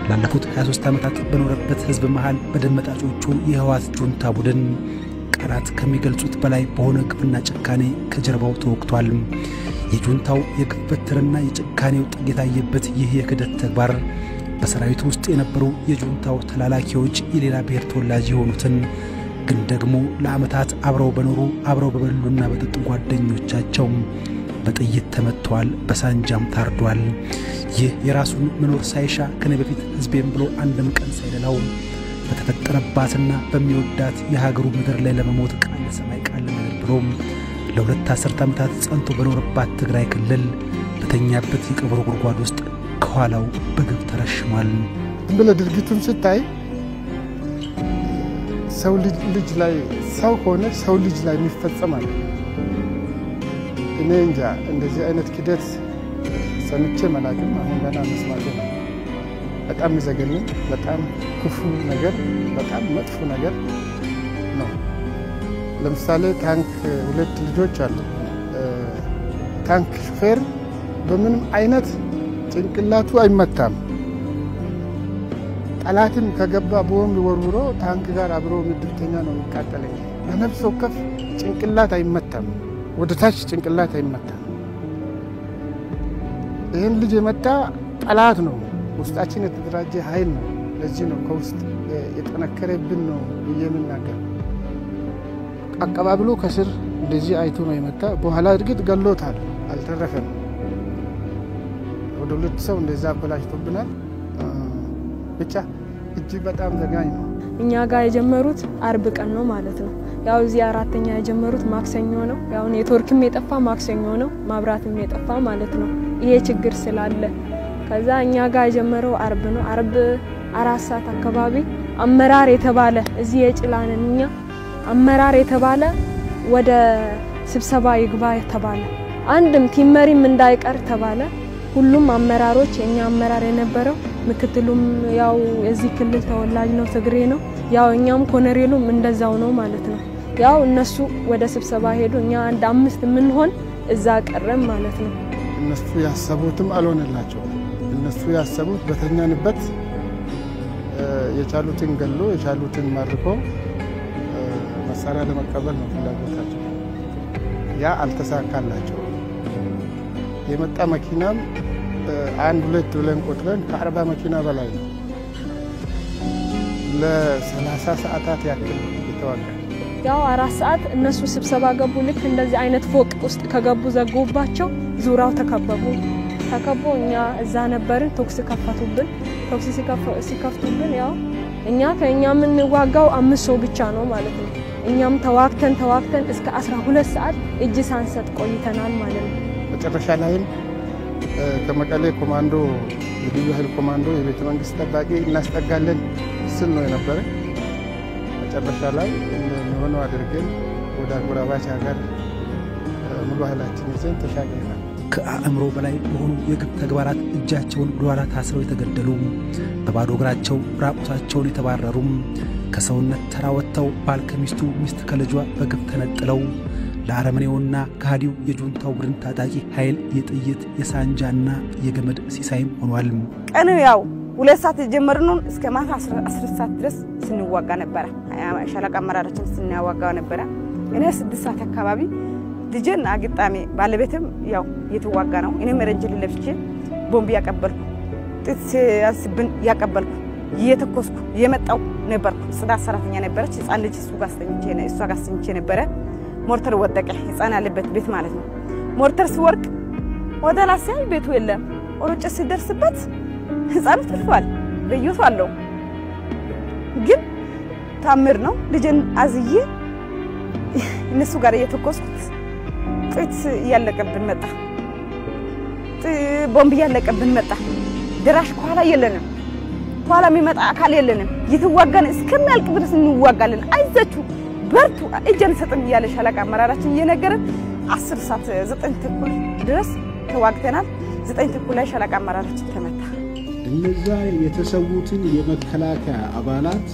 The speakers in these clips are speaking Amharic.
ላለፉት 23 ዓመታት በኖረበት ሕዝብ መሃል በደመጣጮቹ የህወሓት ጁንታ ቡድን ቃላት ከሚገልጹት በላይ በሆነ ግፍና ጭካኔ ከጀርባው ተወቅቷል። የጁንታው የግፍ በትርና የጭካኔው ጥግ የታየበት ይህ የክደት ተግባር በሰራዊቱ ውስጥ የነበሩ የጁንታው ተላላኪዎች የሌላ ብሔር ተወላጅ የሆኑትን ግን ደግሞ ለዓመታት አብረው በኖሩ አብረው በበሉና በጠጡ ጓደኞቻቸው በጥይት ተመትተዋል፣ በሳንጃም ታርዷል። ይህ የራሱን መኖር ሳይሻ ከኔ በፊት ሕዝቤም ብሎ አንድም ቀን ሳይደላው በተፈጠረባትና በሚወዳት የሀገሩ ምድር ላይ ለመሞት ቃል ሰማይ ቃል ምድር ብሎም ለሁለት አስርት ዓመታት ጸንቶ በኖረባት ትግራይ ክልል በተኛበት የቀብሩ ጉድጓድ ውስጥ ከኋላው በግብ ተረሽሟል። ዝም ብለህ ድርጊቱን ስታይ ሰው ልጅ ላይ ሰው ሆነ ሰው ልጅ ላይ የሚፈጸማል። እኔ እንጃ እንደዚህ አይነት ክደት ሰምቼ መላክም አሁን ገና መስማት ነው። በጣም የሚዘገንን በጣም ክፉ ነገር፣ በጣም መጥፎ ነገር ነው። ለምሳሌ ታንክ ሁለት ልጆች አሉ። ታንክ ሹፌር በምንም አይነት ጭንቅላቱ አይመታም። ጠላትም ከገባ ቦምብ ወርውሮ ታንክ ጋር አብሮ ምድብተኛ ነው የሚቃጠለኝ። በነፍስ ወከፍ ጭንቅላት አይመታም፣ ወደ ታች ጭንቅላት አይመታም። ይህን ልጅ የመታ ጠላት ነው፣ ውስጣችን የተደራጀ ኃይል ነው። ለዚህ ነው ከውስጥ የጠነከረብን ነው ብዬ የምናገር። አቀባብሎ ከስር እንደዚህ አይቶ ነው የመታ። በኋላ እርግጥ ገሎታል፣ አልተረፈም። ወደ ሁለት ሰው እንደዛ አበላሽቶብናል። ብቻ እጅግ በጣም ዘጋኝ ነው። እኛ ጋር የጀመሩት አርብ ቀን ነው ማለት ነው። ያው እዚህ አራተኛ የጀመሩት ማክሰኞ ነው። ያው ኔትወርክም የጠፋ ማክሰኞ ነው፣ ማብራትም የጠፋ ማለት ነው። ይሄ ችግር ስላለ ከዛ እኛ ጋር የጀመረው አርብ ነው። አርብ አራት ሰዓት አካባቢ አመራር የተባለ እዚህ የጭላንን እኛ አመራር የተባለ ወደ ስብሰባ ይግባ ተባለ። አንድም ቲመሪም እንዳይቀር ተባለ። ሁሉም አመራሮች የኛ አመራር የነበረው ምክትሉም ያው የዚህ ክልል ተወላጅ ነው፣ ትግሬ ነው። ያው እኛም ኮነሬሉም እንደዛው ነው ማለት ነው። ያው እነሱ ወደ ስብሰባ ሄዱ፣ እኛ አንድ አምስት የምንሆን እዛ ቀረም ማለት ነው። እነሱ ያሰቡትም አልሆነላቸውም። እነሱ ያሰቡት በተኛንበት የቻሉትን ገሎ የቻሉትን ማርኮ መሳሪያ ለመቀበል ነው ፍላጎታቸው። ያ አልተሳካላቸው። የመጣ መኪናም አንድ ሁለት ብለን ቆጥረን ከአርባ መኪና በላይ ነው። ለሰላሳ ሰዓታት ያክል የተዋጋ ያው አራት ሰዓት እነሱ ስብሰባ ገቡ። ልክ እንደዚህ አይነት ፎቅ ውስጥ ከገቡ ዘጉባቸው፣ ዙሪያው ተከበቡ። ተከቦ እኛ እዛ ነበርን። ቶክስ ከፈቱብን። ቶክስ ሲከፍቱብን ያው እኛ ከእኛ የምንዋጋው አምስት ሰው ብቻ ነው ማለት ነው። እኛም ተዋግተን ተዋግተን እስከ 12 ሰዓት እጅ ሳንሰጥ ቆይተናል ማለት ነው። መጨረሻ ላይም ከመቀሌ ኮማንዶ የልዩ ኃይል ኮማንዶ የቤተ መንግስት ጠባቂ እናስጠጋለን ስል ነው የነበረ። መጨረሻ ላይ እንደሚሆነው አድርገን ወደ አጎራባች ሀገር ሙሉ ኃይላችን ይዘን ተሻግረናል። ከአእምሮ በላይ በሆኑ የግፍ ተግባራት እጃቸውን ወደኋላ ታስረው የተገደሉ፣ በባዶ እግራቸው ራቁታቸውን የተባረሩም፣ ከሰውነት ተራ ወጥተው ባል ከሚስቱ ሚስት ከልጇ በግፍ ተነጥለው ለአረመኔውና ከሃዲው የጁንታው ቡድን ታጣቂ ኃይል የጥይት የሳንጃና የገመድ ሲሳይም ሆኗል። ቀን ያው ሁለት ሰዓት የጀመርነውን እስከ ማታ አስር ሰዓት ድረስ ስንዋጋ ነበረ። ሻለቃ አመራራችን ስናዋጋ ነበረ። እኔ ስድስት ሰዓት አካባቢ ልጄን አግጣሚ ባለቤትም ያው እየተዋጋ ነው። እኔም ረንጀል ለብሼ ቦምብ ያቀበልኩ ጥት ሲያንስብን ያቀበልኩ እየተኮስኩ እየመጣው ነበርኩ። ጽዳት ሰራተኛ ነበረች። ህፃን ልጅ እሱ ጋር እሷ ጋር አስተኝቼ ነበረ። ሞርተር ወደቀ። ህፃን ያለበት ቤት ማለት ነው። ሞርተር ሲወርቅ ወደ ላሲያይ ቤቱ የለም። ሮጬ ሲደርስበት ህፃኑ ተርፏል። በየቱ አለው ግን ታምር ነው። ልጅን አዝዬ እነሱ ጋር እየተኮስኩት ጥይት እያለቀብን መጣ። ቦምብ እያለቀብን መጣ። ድራሽ ከኋላ የለንም። ከኋላ የሚመጣ አካል የለንም። እየተዋጋን እስከሚያልቅ ድረስ እንዋጋለን። አይዛችሁ በርቱ፣ እጅ አንሰጥም እያለ ሻለቃ አመራራችን እየነገረን አስር ሰዓት ዘጠኝ ተኩል ድረስ ተዋግተናል። ዘጠኝ ተኩል ላይ ሻለቃ አመራራችን ተመታ። እነዛ የተሰዉትን የመከላከያ አባላት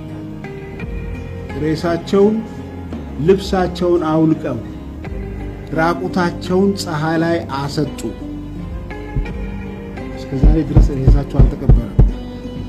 ሬሳቸውን፣ ልብሳቸውን አውልቀው ራቁታቸውን ፀሐይ ላይ አሰጡ። እስከ ዛሬ ድረስ ሬሳቸው አልተቀበረም።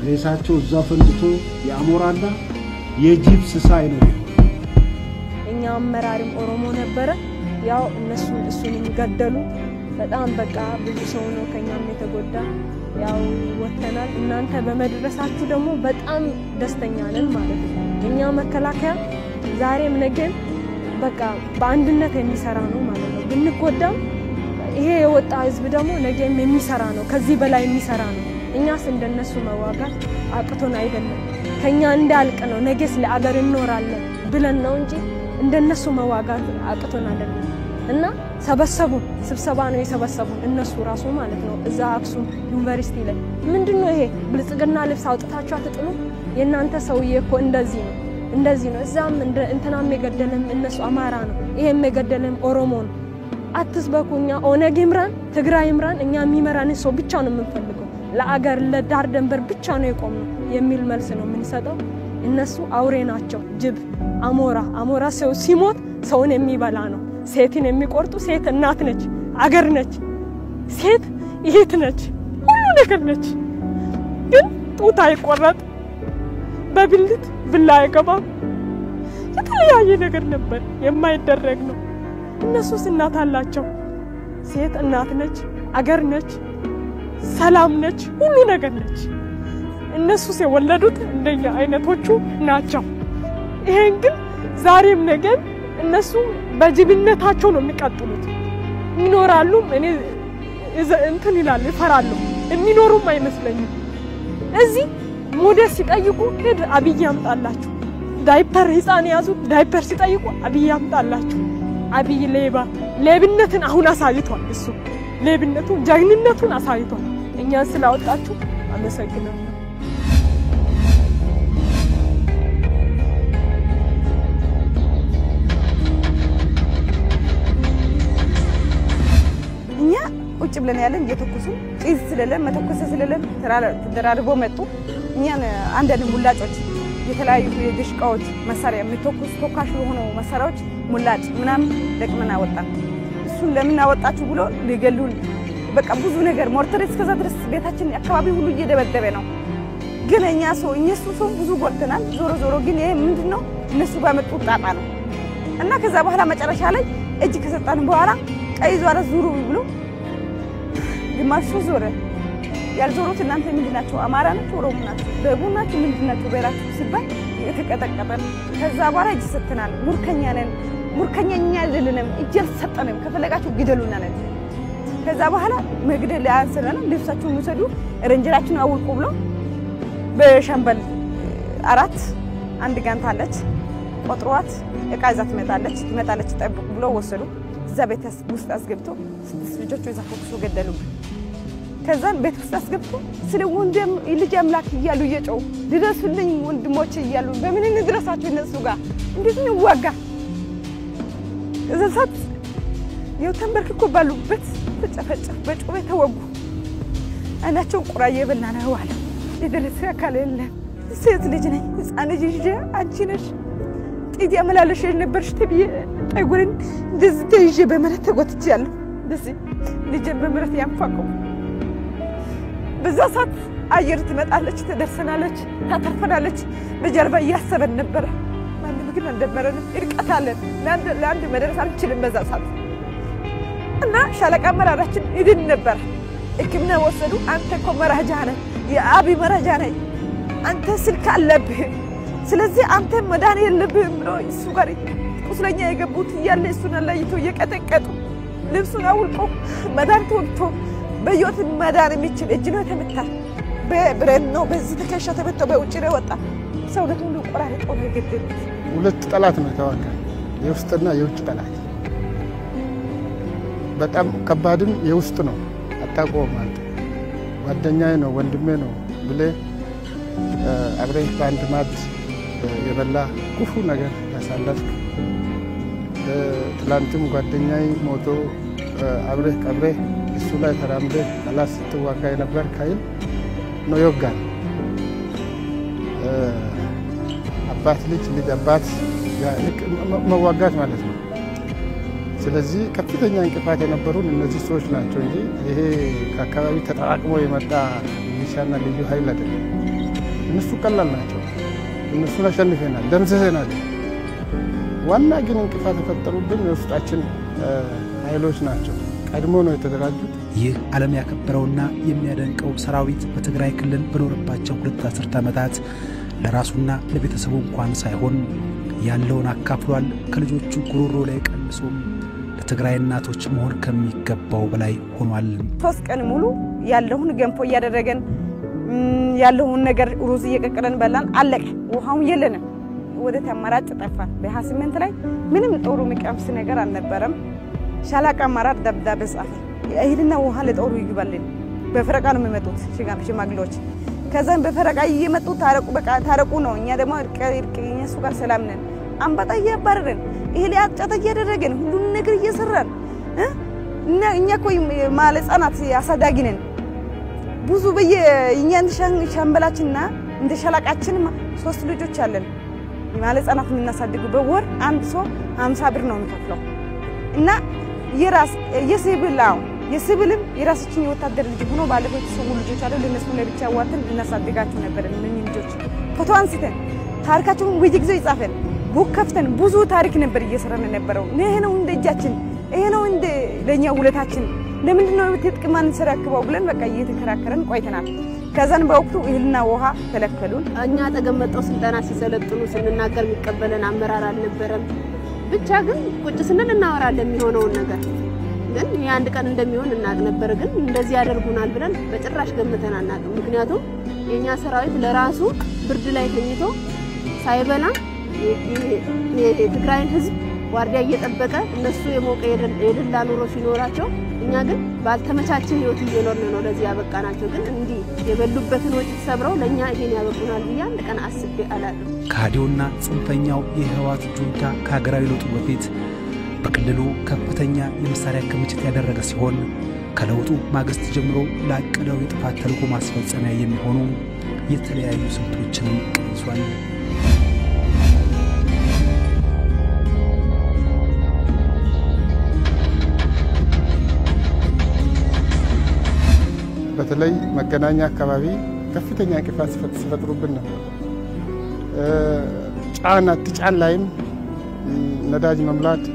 ሬሳቸው እዛ ፈንድቶ የአሞራና የጅብ ስሳይ ነው የሚሆነው። እኛ አመራርም ኦሮሞ ነበረ። ያው እነሱ እሱን የሚገደሉ በጣም በቃ ብዙ ሰው ነው ከኛም የተጎዳ። ያው ወጥተናል። እናንተ በመድረሳችሁ ደግሞ በጣም ደስተኛ ነን ማለት ነው። እኛ መከላከያ ዛሬም ነገም በቃ በአንድነት የሚሰራ ነው ማለት ነው። ብንጎዳም ይሄ የወጣ ህዝብ ደግሞ ነገም የሚሰራ ነው፣ ከዚህ በላይ የሚሰራ ነው። እኛስ እንደነሱ መዋጋት አቅቶን አይደለም። ከኛ እንዳልቅ ነው ነገስ ለአገር እንኖራለን ብለን ነው እንጂ እንደነሱ መዋጋት አቅቶን አይደለም። እና ሰበሰቡን፣ ስብሰባ ነው የሰበሰቡን እነሱ ራሱ ማለት ነው። እዛ አክሱም ዩኒቨርሲቲ ላይ ምንድን ነው ይሄ ብልጽግና ልብስ አውጥታችሁ አትጥሉ? የእናንተ ሰውዬ እኮ እንደዚህ ነው እንደዚህ ነው። እዛም እንትናም የገደለም እነሱ አማራ ነው፣ ይሄም የገደለም ኦሮሞ ነው። አትስበኩ። እኛ ኦነግ ይምራን፣ ትግራይ ይምራን፣ እኛ የሚመራንን ሰው ብቻ ነው የምንፈልገው። ለአገር ለዳር ደንበር ብቻ ነው የቆምነው የሚል መልስ ነው የምንሰጠው። እነሱ አውሬ ናቸው፣ ጅብ፣ አሞራ። አሞራ ሰው ሲሞት ሰውን የሚበላ ነው። ሴትን የሚቆርጡ ሴት እናት ነች፣ አገር ነች፣ ሴት ይሄት ነች፣ ሁሉ ነገር ነች። ግን ጡት አይቆረጥ፣ በብልት ብላ አይገባም። የተለያየ ነገር ነበር የማይደረግ ነው። እነሱስ እናት አላቸው። ሴት እናት ነች፣ አገር ነች፣ ሰላም ነች፣ ሁሉ ነገር ነች። እነሱስ የወለዱት እንደኛ አይነቶቹ ናቸው። ይሄን ግን ዛሬም ነገም እነሱ በጅብነታቸው ነው የሚቀጥሉት። ይኖራሉ። እኔ እንትን ይላሉ፣ ይፈራሉ። የሚኖሩም አይመስለኝም። እዚህ ሞዴስ ሲጠይቁ ሄድ አብይ ያምጣላችሁ። ዳይፐር ህፃን የያዙት ዳይፐር ሲጠይቁ አብይ ያምጣላችሁ። አብይ ሌባ ሌብነትን አሁን አሳይቷል። እሱ ሌብነቱን ጀግንነቱን አሳይቷል። እኛን ስላወጣችሁ አመሰግናለሁ። እኛ ቁጭ ብለን ያለን እየተኮሱ ጭስ ስለለን መተኮሰ ስለለን ተደራርቦ መጡ። እኛን አንዳንድ ሙላጮች የተለያዩ የድሽቃዎች መሳሪያ የሚተኩስ ተኳሽ የሆኑ መሳሪያዎች ሙላጭ ምናምን ለቅመን አወጣን። እሱን ለምን አወጣችሁ ብሎ ሊገሉን በቃ ብዙ ነገር ሞርተር እስከዛ ድረስ ቤታችን አካባቢ ሁሉ እየደበደበ ነው። ግን እኛ ሰው እነሱ ሰው ብዙ ጎድተናል። ዞሮ ዞሮ ግን ይሄ ምንድን ነው እነሱ ባመጡት ጣጣ ነው እና ከዛ በኋላ መጨረሻ ላይ እጅ ከሰጣን በኋላ ቀይ ዟረ ዙሩ ብሎ ግማሹ ዞረ። ያልዞሩት እናንተ ምንድን ናቸው? አማራ ናቸው? ኦሮሞ ናቸው? ደቡብ ናቸው? ምንድን ናቸው? ብሔራችሁ ሲባል የተቀጠቀጠ ከዛ በኋላ እጅ ሰጥተናል። ሙርከኛ ነን፣ ሙርከኛ እኛ አይደለንም፣ እጅ አልሰጠንም፣ ከፈለጋችሁ ግደሉና ነን። ከዛ በኋላ መግደል አንስረን ልብሳችሁን ውሰዱ፣ ረንጀራችሁን አውልቁ ብሎ በሻምበል አራት አንድ ጋንት አለች ቆጥሯት እቃ ይዛ ትመጣለች ትመጣለች ጠብቁ ብሎ ወሰዱ። እዛ ቤት ውስጥ አስገብቶ ስድስት ልጆቹ እዛ ተኩሶ ገደሉብን። ከዛን ቤት ውስጥ አስገብቶ ስለ ወንድም ልጅ አምላክ እያሉ እየጮሁ ድረሱልኝ ወንድሞች እያሉ በምን እንድረሳቸው እነሱ ጋር እንዴት እንዋጋ? እዛ ሰዓት ይኸው ተንበርክኮ ባሉበት ተጨፈጨፍ፣ በጩቤ ተወጉ። አይናቸውን ቁራ እየበላ ነው አለ። የደረሰ አካል የለም። ሴት ልጅ ነኝ፣ ህፃን ልጅ ይዤ አንቺ ነሽ ጢት ያመላለሽ የነበርሽ ተብዬ ጠጉሬን እንደዚህ ተይዤ በመሬት ተጎትቻለሁ። እንደዚህ ልጄን በመሬት ያንፋቀው በዛ ሰዓት አየር ትመጣለች፣ ትደርሰናለች፣ ታተርፈናለች። በጀርባ እያሰበን ነበረ። ማንም ግን አልደመረንም። እርቀት አለን። ለአንድ መድረስ አልችልም በዛ ሰዓት እና ሻለቃ አመራራችን ይድን ነበር። ሕክምና ወሰዱ። አንተ እኮ መራጃ ነህ፣ የአብይ መራጃ ነህ፣ አንተ ስልክ አለብህ፣ ስለዚህ አንተ መዳን የለብህም ብሎ እሱ ጋር ቁስለኛ የገቡት እያለ እሱን አለይቶ እየቀጠቀጡ ልብሱን አውልቆ መድኃኒት ወግቶ በሕይወት መዳን የሚችል እጅ ነው የተመታ። በብረት ነው በዚህ ትከሻ ተመቶ በውጭ ነው የወጣ። ሰውነት ሁሉ ቆራርጦ ነው የገደሉት። ሁለት ጠላት ነው የተዋጋ፣ የውስጥና የውጭ ጠላት። በጣም ከባድም የውስጥ ነው። አታውቀውም አንተ ጓደኛዬ ነው ወንድሜ ነው ብለህ አብረህ በአንድ ማድ የበላ ክፉ ነገር ያሳለፍክ ትላንትም ጓደኛዬ ሞቶ አብረህ ቀብረህ እሱ ላይ ተራምደህ ጠላት ስትዋጋ የነበር ካይል ነው ይወጋል። አባት ልጅ ልጅ አባት መዋጋት ማለት ነው። ስለዚህ ከፍተኛ እንቅፋት የነበሩን እነዚህ ሰዎች ናቸው እንጂ ይሄ ከአካባቢ ተጠራቅሞ የመጣ ሚሊሻና ልዩ ኃይል አይደለም። እነሱ ቀላል ናቸው። እነሱን አሸንፈናል፣ ደምስሰናል። ዋና ግን እንቅፋት የፈጠሩብን የውስጣችን ኃይሎች ናቸው። ቀድሞ ነው የተደራጁት። ይህ ዓለም ያከበረውና የሚያደንቀው ሰራዊት በትግራይ ክልል በኖረባቸው ሁለት አስርት ዓመታት ለራሱና ለቤተሰቡ እንኳን ሳይሆን ያለውን አካፍሏል። ከልጆቹ ጉሮሮ ላይ ቀንሶም ለትግራይ እናቶች መሆን ከሚገባው በላይ ሆኗል። ሶስት ቀን ሙሉ ያለውን ገንፎ እያደረገን ያለውን ነገር ሩዝ እየቀቀለን በላን። አለቀ። ውሃውን የለንም። ወደ አማራጭ ጠፋን። በሀያ ስምንት ላይ ምንም ጦሩ የሚቀምስ ነገር አልነበረም። ሻለቃ አመራር ደብዳቤ ጻፈ። እህልና ውሃ ለጦሩ ይግባልን። በፈረቃ ነው የሚመጡት ሽማግሌዎች። ከዛም በፈረቃ እየመጡ ታረቁ፣ በቃ ታረቁ ነው። እኛ ደግሞ እርቅ እነሱ ጋር ሰላም ነን። አንበጣ እያባረረን እህል አጫታ እያደረገን ሁሉን ነገር እየሰራን እኛ እኮ ማለ ህጻናት አሳዳጊ ነን። ብዙ በየ እኛ እንደ ሻምበላችንና እንደ ሻለቃችን ሶስት ልጆች አለን። ማለ ህጻናት የምናሳድጉ በወር አንድ ሰው ሀምሳ ብር ነው የሚከፍለው እና የራስ የሲቪል አዎ የሲቪልም የራሳችን የወታደር ልጅ ሆኖ ባለፈው የተሰዉ ልጆች አሉ። ለነሱ ለብቻ ዋተን ልናሳድጋቸው ነበር። እነኚህ ልጆች ፎቶ አንስተን ታሪካቸውን በየጊዜው ይጻፈን ቡክ ከፍተን ብዙ ታሪክ ነበር እየሰራን የነበረው። ይሄ ነው እንደ እጃችን፣ ይሄ ነው እንደ ለእኛ ውለታችን። ለምንድን ነው ትጥቅ ማንሰራክበው ብለን በቃ እየተከራከረን ቆይተናል። ከዛን በወቅቱ እህልና ውሃ ከለከሉን። እኛ አጠገብ መጥተው ስልጠና ሲሰለጥኑ ስንናገር የሚቀበለን አመራር አልነበረም። ብቻ ግን ቁጭ ስንል እናወራለን የሚሆነውን ነገር ግን የአንድ ቀን እንደሚሆን እናቅ ነበር። ግን እንደዚህ ያደርጉናል ብለን በጭራሽ ገምተን አናቅም። ምክንያቱም የእኛ ሰራዊት ለራሱ ብርድ ላይ ተኝቶ ሳይበላ የትግራይን ሕዝብ ዋርዲያ እየጠበቀ እነሱ የሞቀ የደላ ኑሮ ሲኖራቸው፣ እኛ ግን ባልተመቻቸ ህይወት እየኖርን ነው ለዚህ ያበቃናቸው። ግን እንዲህ የበሉበትን ወጭት ሰብረው ለእኛ ይሄን ያበቁናል ብዬ አንድ ቀን አስቤ አላቅም። ከሃዲውና ጽንፈኛው የህወሓት ጁንታ ከሀገራዊ ለውጡ በፊት በክልሉ ከፍተኛ የመሳሪያ ክምችት ያደረገ ሲሆን ከለውጡ ማግስት ጀምሮ ላቀደው የጥፋት ተልዕኮ ማስፈጸሚያ የሚሆኑ የተለያዩ ስልቶችንም ቀይሷል። በተለይ መገናኛ አካባቢ ከፍተኛ እንቅፋት ሲፈጥሩብን ነበር። ጫን አትጫን ላይም ነዳጅ መሙላት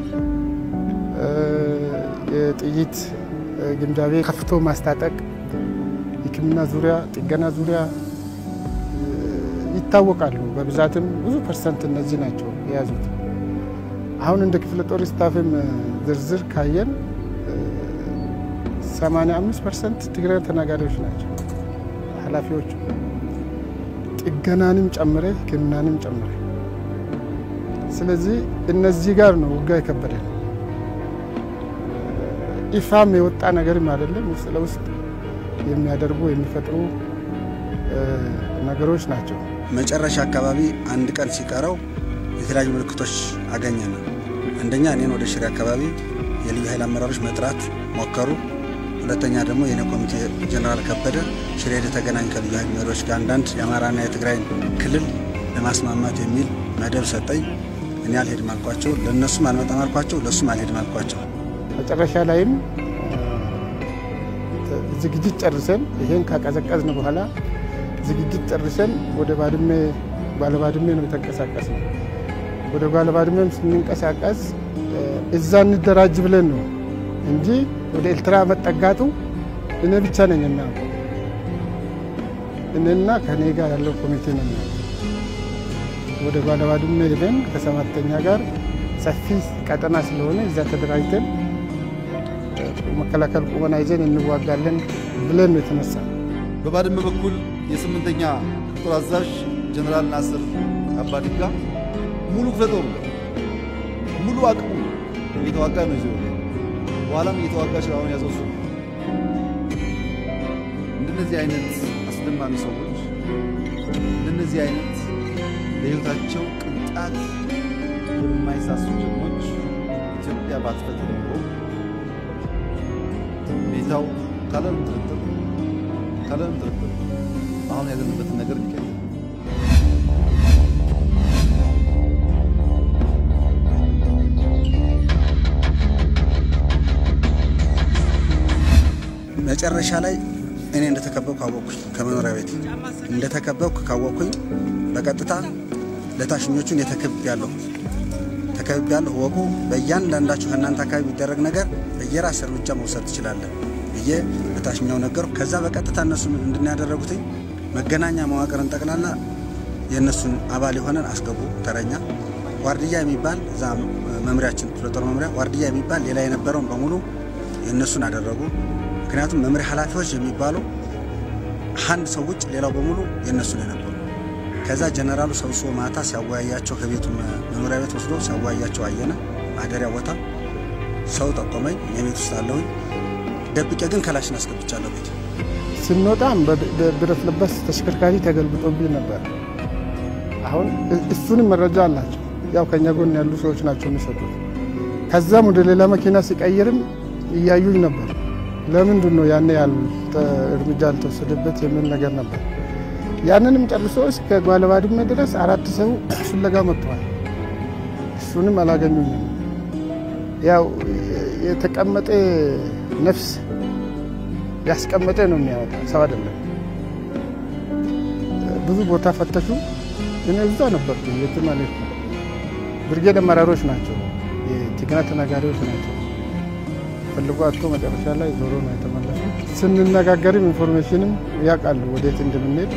የጥይት ግምጃ ቤት ከፍቶ ማስታጠቅ፣ ሕክምና ዙሪያ፣ ጥገና ዙሪያ ይታወቃሉ። በብዛትም ብዙ ፐርሰንት እነዚህ ናቸው የያዙት። አሁን እንደ ክፍለ ጦር ስታፍም ዝርዝር ካየን 85 ፐርሰንት ትግራይ ተናጋሪዎች ናቸው ኃላፊዎቹ፣ ጥገናንም ጨምረ ሕክምናንም ጨምረ። ስለዚህ እነዚህ ጋር ነው ውጋ የከበደን። ይፋም የወጣ ነገርም አይደለም። ውስጥ ለውስጥ የሚያደርጉ የሚፈጥሩ ነገሮች ናቸው። መጨረሻ አካባቢ አንድ ቀን ሲቀረው የተለያዩ ምልክቶች አገኘን። አንደኛ እኔን ወደ ሽሬ አካባቢ የልዩ ኃይል አመራሮች መጥራት ሞከሩ። ሁለተኛ ደግሞ የኔ ኮሚቴ ጀነራል ከበደ ሽሬ ተገናኝ ከልዩ ኃይል መሪዎች ጋር አንዳንድ የአማራና የትግራይን ክልል ለማስማማት የሚል መደብ ሰጠኝ። እኔ አልሄድም አልኳቸው። ለእነሱም አልመጣም አልኳቸው። ለእሱም አልሄድም አልኳቸው። መጨረሻ ላይም ዝግጅት ጨርሰን ይሄን ካቀዘቀዝን በኋላ ዝግጅት ጨርሰን ወደ ባድሜ ባለባድሜ ነው የተንቀሳቀስ ነው። ወደ ባለባድሜም ስንንቀሳቀስ እዛ እንደራጅ ብለን ነው እንጂ ወደ ኤርትራ መጠጋቱ እኔ ብቻ ነኝ እና እኔና ከኔ ጋር ያለው ኮሚቴ ነው። ወደ ባለባድሜ ሄደን ከሰባተኛ ጋር ሰፊ ቀጠና ስለሆነ እዛ ተደራጅተን መከላከል ቁመና ይዘን እንዋጋለን ብለን ነው የተነሳ። በባድመ በኩል የስምንተኛ ክፍለ አዛዥ ጀነራል ናስር አባዲጋ ሙሉ ክፍለ ጦሩ ሙሉ አቅሙ እየተዋጋ ነው ይዞ በኋላም እየተዋጋ ሽራውን ያዘው እሱ። እንደነዚህ አይነት አስደማሚ ሰዎች እንደነዚህ አይነት ለሕይወታቸው ቅንጣት የማይሳሱ ጀግኖች ኢትዮጵያ ባትፈጥር ኖሮ ሁኔታው ካለምንም ጥርጥር ካለምንም ጥርጥር አሁን ያለንበትን ነገር ሊቀይር መጨረሻ ላይ እኔ እንደተከበብኩ አወቅኩኝ። ከመኖሪያ ቤት እንደተከበብኩ ካወቅኩኝ በቀጥታ ለታሽኞቹን የተከብብ ያለሁ ተከብብ ያለሁ ወቁ በእያንዳንዳችሁ ከእናንተ አካባቢ የሚደረግ ነገር በየራስ እርምጃ መውሰድ ትችላለን ብዬ ለታሽኛው ነገርኩ። ከዛ በቀጥታ እነሱ ምንድን ያደረጉትኝ መገናኛ መዋቅርን ጠቅላላ የእነሱን አባል የሆነን አስገቡ። ተረኛ ዋርድያ የሚባል እዛ መምሪያችን ክፍለ ጦር መምሪያ ዋርድያ የሚባል ሌላ የነበረውን በሙሉ የእነሱን አደረጉ። ምክንያቱም መምሪያ ኃላፊዎች የሚባሉ አንድ ሰው ውጭ ሌላው በሙሉ የእነሱ ነው የነበሩ። ከዛ ጀነራሉ ሰብስቦ ማታ ሲያወያያቸው ከቤቱ መኖሪያ ቤት ወስዶ ሲያወያያቸው አየነ። ማደሪያ ቦታ ሰው ጠቆመኝ። እኔ ቤት ውስጥ አለሁኝ። ደብቄ ግን ከላሽን አስገብቻለሁ ቤት ስንወጣም ብረት ለበስ ተሽከርካሪ ተገልብጦብኝ ነበር። አሁን እሱንም መረጃ አላቸው። ያው ከኛ ጎን ያሉ ሰዎች ናቸው የሚሰጡት። ከዛም ወደ ሌላ መኪና ሲቀይርም እያዩኝ ነበር። ለምንድን ነው ያኔ ያል እርምጃ ያልተወሰደበት የሚል ነገር ነበር። ያንንም ጨርሶ እስከ ጓለባድመ ድረስ አራት ሰው ፍለጋ መጥተዋል። እሱንም አላገኙኝም። ያው የተቀመጠ ነፍስ ያስቀመጠ ነው የሚያወጣ ሰው አይደለም። ብዙ ቦታ ፈተሹ። እኔ እዛ ነበርኩ። የትም አልሄድኩም። ብርጌድ አመራሮች ናቸው፣ የትግና ተናጋሪዎች ናቸው። ፈልጎ አቶ መጨረሻ ላይ ዞሮ ነው የተመለሱ። ስንነጋገርም ኢንፎርሜሽንም ያውቃሉ ወዴት እንደምንሄድ።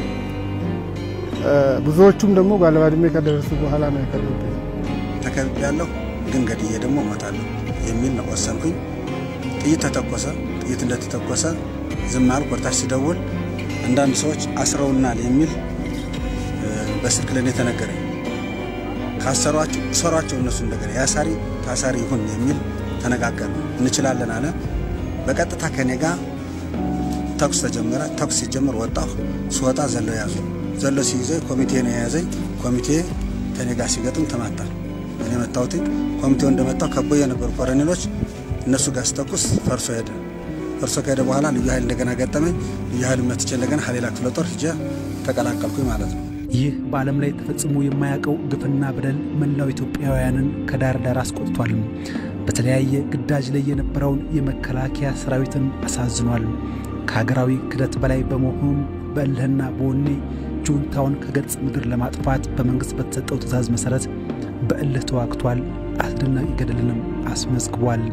ብዙዎቹም ደግሞ ባለባድሜ ከደረሱ በኋላ ነው የከሉብኝ። ተከብቤ ያለሁ ግን ገድዬ ደግሞ እሞታለሁ የሚል ነው ወሰንኩኝ። ጥይት ተተኮሰ። ጥይት እንደተተኮሰ ዝም አልኩ። ወርታች ሲደውል አንዳንድ ሰዎች አስረውናል የሚል በስልክ ለኔ ተነገረኝ። ካሰሯቸው እሰሯቸው እነሱ እንደገና ያሳሪ ታሳሪ ይሁን የሚል ተነጋገር እንችላለን አለ። በቀጥታ ከኔ ጋር ተኩስ ተጀመረ። ተኩስ ሲጀምር ወጣሁ። ስወጣ ዘለው ያዙ። ዘለው ሲይዘኝ ኮሚቴ ነው የያዘኝ። ኮሚቴ ከኔ ጋር ሲገጥም ተማታ። እኔ መታሁት። ኮሚቴው እንደመታው ከቦ የነበሩ ኮረኔሎች እነሱ ጋር ስተኩስ ፈርሶ ሄደ። ፈርሶ ከሄደ በኋላ ልዩ ኃይል እንደገና ገጠመኝ። ልዩ ኃይል መትቼ እንደገና ሌላ ክፍለ ጦር ሂጄ ተቀላቀልኩኝ ማለት ነው። ይህ በዓለም ላይ ተፈጽሞ የማያውቀው ግፍና በደል መላው ኢትዮጵያውያንን ከዳር ዳር አስቆጥቷል። በተለያየ ግዳጅ ላይ የነበረውን የመከላከያ ሰራዊትን አሳዝኗል። ከሀገራዊ ክደት በላይ በመሆኑም በእልህና በወኔ ጁንታውን ከገጽ ምድር ለማጥፋት በመንግሥት በተሰጠው ትዕዛዝ መሠረት በእልህ ተዋግቷል። አስደናቂ ገድልንም አስመዝግቧል።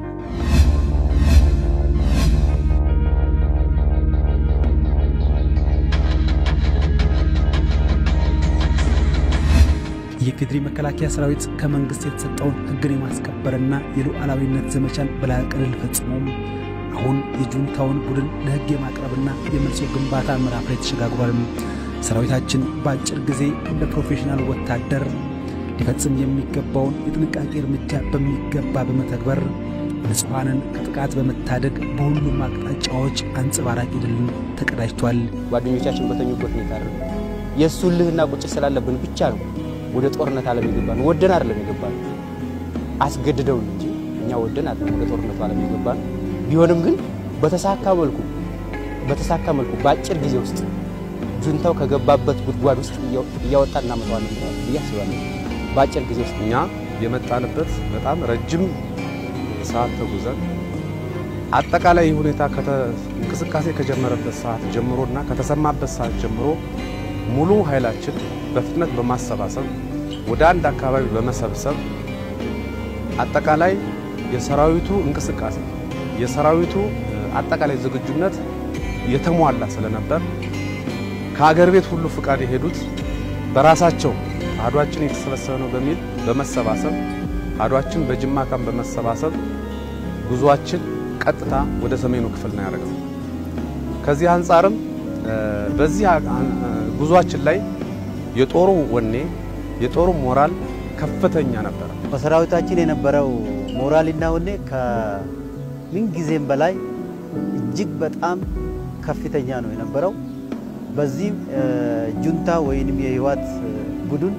የፌዴሪ መከላከያ ሰራዊት ከመንግሥት የተሰጠውን ሕግን የማስከበርና የሉዓላዊነት ዘመቻን በላቀ ድል ፈጽሞም አሁን የጁንታውን ቡድን ለሕግ የማቅረብና የመልሶ ግንባታ ምዕራፍ ላይ ተሸጋግሯል። ሰራዊታችን በአጭር ጊዜ እንደ ፕሮፌሽናል ወታደር ሊፈጽም የሚገባውን የጥንቃቄ እርምጃ በሚገባ በመተግበር ንጹሐንን ከጥቃት በመታደግ በሁሉም አቅጣጫዎች አንጸባራቂ ድልን ተቀዳጅቷል። ጓደኞቻችን በተኙበት ሁኔታ አይደለም። የእሱ ልህና ቁጭት ስላለብን ብቻ ነው ወደ ጦርነት ዓለም የገባን። ወደን አይደለም የገባን፣ አስገድደውን እንጂ እኛ ወደን አይደለም ወደ ጦርነቱ ዓለም የገባን። ቢሆንም ግን በተሳካ መልኩ በተሳካ መልኩ በአጭር ጊዜ ውስጥ ጁንታው ከገባበት ጉድጓድ ውስጥ እያወጣ እናመጣዋለን ብዬ አስባለሁ። በአጭር ጊዜ ውስጥ እኛ የመጣንበት በጣም ረጅም ሰዓት ተጉዘን አጠቃላይ ሁኔታ እንቅስቃሴ ከጀመረበት ሰዓት ጀምሮና ከተሰማበት ሰዓት ጀምሮ ሙሉ ኃይላችን በፍጥነት በማሰባሰብ ወደ አንድ አካባቢ በመሰብሰብ አጠቃላይ የሰራዊቱ እንቅስቃሴ የሰራዊቱ አጠቃላይ ዝግጁነት የተሟላ ስለነበር ከሀገር ቤት ሁሉ ፍቃድ የሄዱት በራሳቸው አህዷችን የተሰበሰበ ነው በሚል በመሰባሰብ አህዷችን በጅማ ካምፕ በመሰባሰብ ጉዟችን ቀጥታ ወደ ሰሜኑ ክፍል ነው ያደረገው። ከዚህ አንጻርም በዚህ ጉዟችን ላይ የጦሩ ወኔ የጦሩ ሞራል ከፍተኛ ነበረ። በሰራዊታችን የነበረው ሞራልና ወኔ ከምን ጊዜም በላይ እጅግ በጣም ከፍተኛ ነው የነበረው። በዚህም ጁንታ ወይንም የህወሓት ቡድን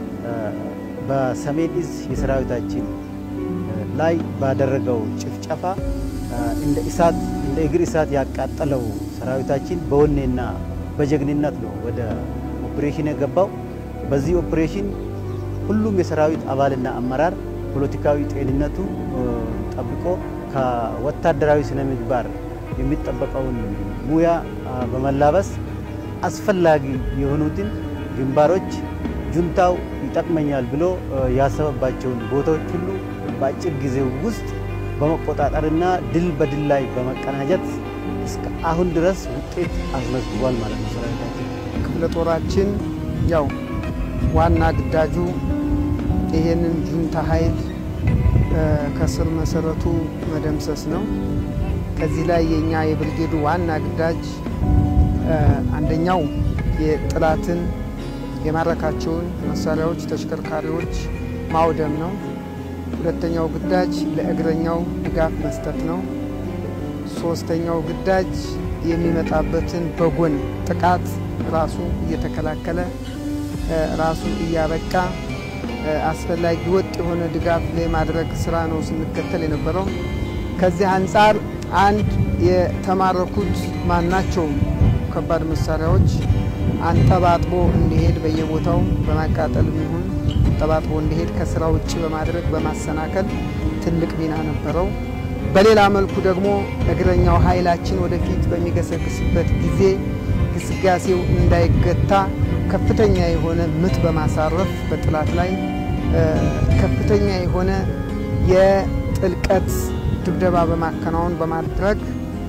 በሰሜን እዝ የሰራዊታችን ላይ ባደረገው ጭፍጨፋ እንደ እሳት እንደ እግር እሳት ያቃጠለው ሰራዊታችን በወኔና በጀግንነት ነው ወደ ኦፕሬሽን የገባው። በዚህ ኦፕሬሽን ሁሉም የሰራዊት አባልና አመራር ፖለቲካዊ ጤንነቱ ጠብቆ ከወታደራዊ ስነ ምግባር የሚጠበቀውን ሙያ በመላበስ አስፈላጊ የሆኑትን ግንባሮች ጁንታው ይጠቅመኛል ብሎ ያሰበባቸውን ቦታዎች ሁሉ በአጭር ጊዜ ውስጥ በመቆጣጠርና ድል በድል ላይ በመቀናጀት እስከ አሁን ድረስ ውጤት አስመዝግቧል ማለት ነው ሰራዊታችን። ክፍለ ጦራችን ያው ዋና ግዳጁ ይሄንን ጁንታ ኃይል ከስር መሰረቱ መደምሰስ ነው። ከዚህ ላይ የኛ የብርጌዱ ዋና ግዳጅ አንደኛው የጥላትን የማረካቸውን መሳሪያዎች፣ ተሽከርካሪዎች ማውደም ነው። ሁለተኛው ግዳጅ ለእግረኛው ድጋፍ መስጠት ነው። ሶስተኛው ግዳጅ የሚመጣበትን በጎን ጥቃት ራሱ እየተከላከለ ራሱ እያበቃ አስፈላጊ ወጥ የሆነ ድጋፍ የማድረግ ስራ ነው ስንከተል የነበረው። ከዚህ አንጻር አንድ የተማረኩት ማናቸውም ከባድ መሳሪያዎች አንጠባጥቦ እንዲሄድ በየቦታው በማቃጠል ይሁን አንጠባጥቦ እንዲሄድ ከስራ ውጭ በማድረግ በማሰናከል ትልቅ ሚና ነበረው። በሌላ መልኩ ደግሞ እግረኛው ኃይላችን ወደፊት በሚገሰግስበት ጊዜ ግስጋሴው እንዳይገታ ከፍተኛ የሆነ ምት በማሳረፍ በጥላት ላይ ከፍተኛ የሆነ የጥልቀት ድብደባ በማከናወን በማድረግ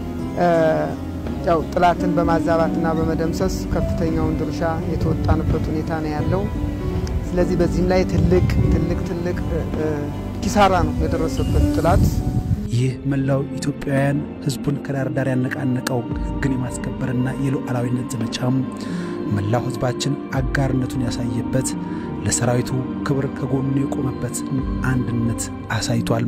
ያው ጥላትን በማዛባትና በመደምሰስ ከፍተኛውን ድርሻ የተወጣንበት ሁኔታ ነው ያለው። ስለዚህ በዚህም ላይ ትልቅ ትልቅ ትልቅ ኪሳራ ነው የደረሰበት ጥላት። ይህ መላው ኢትዮጵያውያን ሕዝቡን ከዳር ዳር ያነቃነቀው ሕግን የማስከበርና የሉዓላዊነት ዘመቻም መላው ሕዝባችን አጋርነቱን ያሳየበት ለሰራዊቱ ክብር ከጎኑ የቆመበት አንድነት አሳይቷል።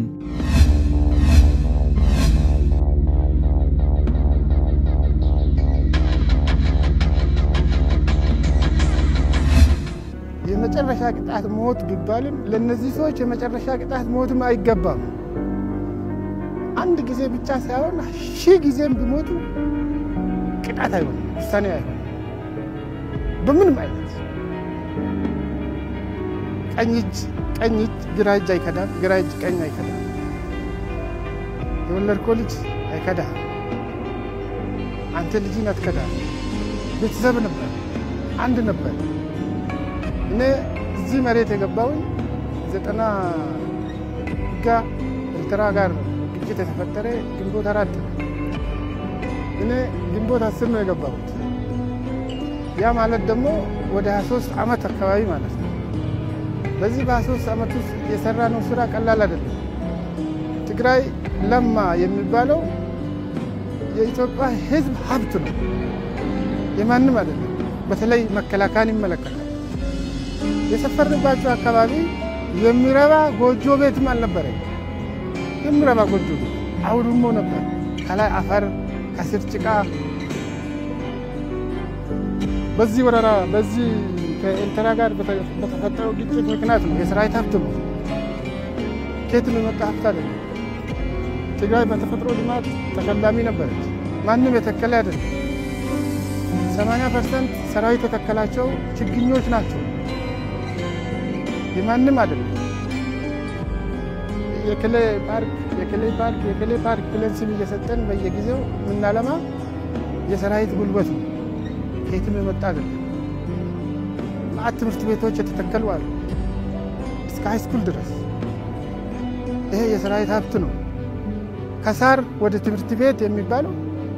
የመጨረሻ ቅጣት ሞት ቢባልም ለእነዚህ ሰዎች የመጨረሻ ቅጣት ሞትም አይገባም። አንድ ጊዜ ብቻ ሳይሆን ሺህ ጊዜም ቢሞቱ ቅጣት አይሆንም፣ ውሳኔ አይሆንም። በምንም አይነት ቀኝ እጅ ቀኝ እጅ ግራ እጅ አይከዳም፣ ግራ እጅ ቀኝ አይከዳም። የወለድከው ልጅ አይከዳም። አንተ ልጅን አትከዳም። ቤተሰብ ነበር፣ አንድ ነበር። እኔ እዚህ መሬት የገባውን ዘጠና ጋ ኤርትራ ጋር ግጭት የተፈጠረ ግንቦት አራት ነው። እኔ ግንቦት አስር ነው የገባሁት። ያ ማለት ደግሞ ወደ 23 ዓመት አካባቢ ማለት ነው። በዚህ በ23 ዓመት ውስጥ የሰራነው ስራ ቀላል አይደለም። ትግራይ ለማ የሚባለው የኢትዮጵያ ሕዝብ ሀብት ነው፣ የማንም አይደለም። በተለይ መከላከያን ይመለከታል። የሰፈርንባቸው አካባቢ የሚረባ ጎጆ ቤትም አልነበረም። የሚረባ ጎጆ ቤት አውድሞ ነበር። ከላይ አፈር፣ ከስር ጭቃ። በዚህ ወረራ በዚህ ከኤርትራ ጋር በተፈጠረው ግጭት ምክንያት ነው የሰራዊት ሀብት ነው። ከየትም የመጣ ሀብት አይደለም። ትግራይ በተፈጥሮ ልማት ተሸላሚ ነበረች። ማንም የተከለ አይደለም። 80 ፐርሰንት ሰራዊት የተከላቸው ችግኞች ናቸው። የማንም አይደለም። የክሌ ፓርክ የክሌ ፓርክ የክሌ ፓርክ ብለን ስም እየሰጠን በየጊዜው የምናለማ የሰራዊት ጉልበት ነው። ከየትም የመጣ አይደለም። ማዕት ትምህርት ቤቶች የተተከሉ አሉ እስከ ሃይስኩል ድረስ። ይሄ የሰራዊት ሀብት ነው። ከሳር ወደ ትምህርት ቤት የሚባለው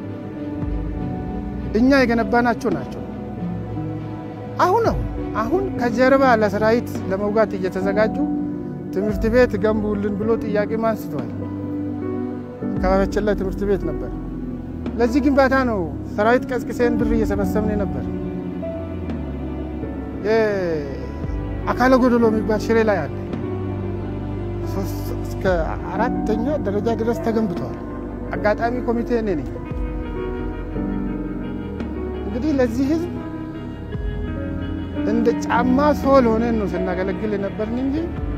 እኛ የገነባናቸው ናቸው። አሁን አሁን አሁን ከጀርባ ለሰራዊት ለመውጋት እየተዘጋጁ ትምህርት ቤት ገንቡልን ብሎ ጥያቄ አንስተዋል። አካባቢያችን ላይ ትምህርት ቤት ነበር። ለዚህ ግንባታ ነው ሰራዊት ቀስቅሴን ብር እየሰበሰብን ነበር። አካለ ጎደሎ የሚባል ሽሬ ላይ አለ። እስከ አራተኛ ደረጃ ድረስ ተገንብተዋል። አጋጣሚ ኮሚቴ እኔ ነኝ። እንግዲህ ለዚህ ህዝብ እንደ ጫማ ሶል ሆነን ነው ስናገለግል የነበርን እንጂ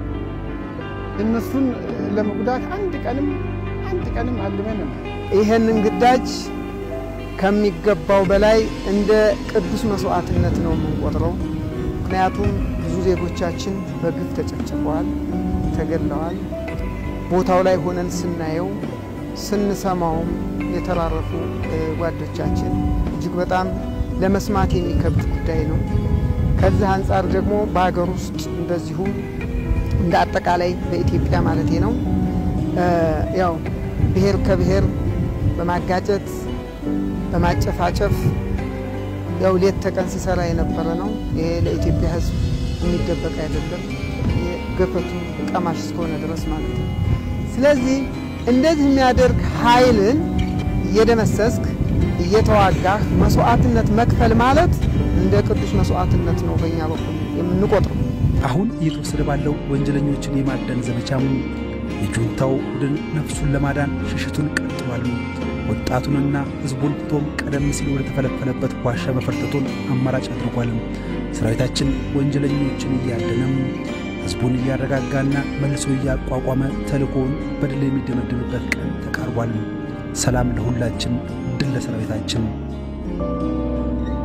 እነሱን ለመጉዳት አንድ ቀንም አንድ ቀንም አልመን ይሄንን ግዳጅ ከሚገባው በላይ እንደ ቅዱስ መስዋዕትነት ነው የምንቆጥረው። ምክንያቱም ብዙ ዜጎቻችን በግፍ ተጨፍጭፈዋል፣ ተገለዋል። ቦታው ላይ ሆነን ስናየው ስንሰማውም የተራረፉ ጓዶቻችን እጅግ በጣም ለመስማት የሚከብድ ጉዳይ ነው። ከዚህ አንጻር ደግሞ በሀገር ውስጥ እንደዚሁ እንደ አጠቃላይ በኢትዮጵያ ማለቴ ነው ያው ብሔር ከብሔር በማጋጨት በማጨፋጨፍ ያው ሌት ተቀን ሲሰራ የነበረ ነው። ይሄ ለኢትዮጵያ ሕዝብ የሚደበቅ አይደለም። ገፈቱ ቀማሽ እስከሆነ ድረስ ማለት ነው። ስለዚህ እንደዚህ የሚያደርግ ኃይልን እየደመሰስክ እየተዋጋህ መስዋዕትነት መክፈል ማለት እንደ ቅዱስ መስዋዕትነት ነው በእኛ በኩል የምንቆጥረው። አሁን እየተወሰደ ባለው ወንጀለኞችን የማዳን ዘመቻም የጁንታው ቡድን ነፍሱን ለማዳን ሽሽቱን ቀጥሏል። ወጣቱንና ሕዝቡን ትቶም ቀደም ሲል ወደ ተፈለፈለበት ዋሻ መፈርጠቱን አማራጭ አድርጓል። ሰራዊታችን ወንጀለኞችን እያደነም ሕዝቡን እያረጋጋና መልሶ እያቋቋመ ተልእኮውን በድል የሚደመድምበት ቀን ተቃርቧል። ሰላም ለሁላችን፣ ድል ለሰራዊታችን።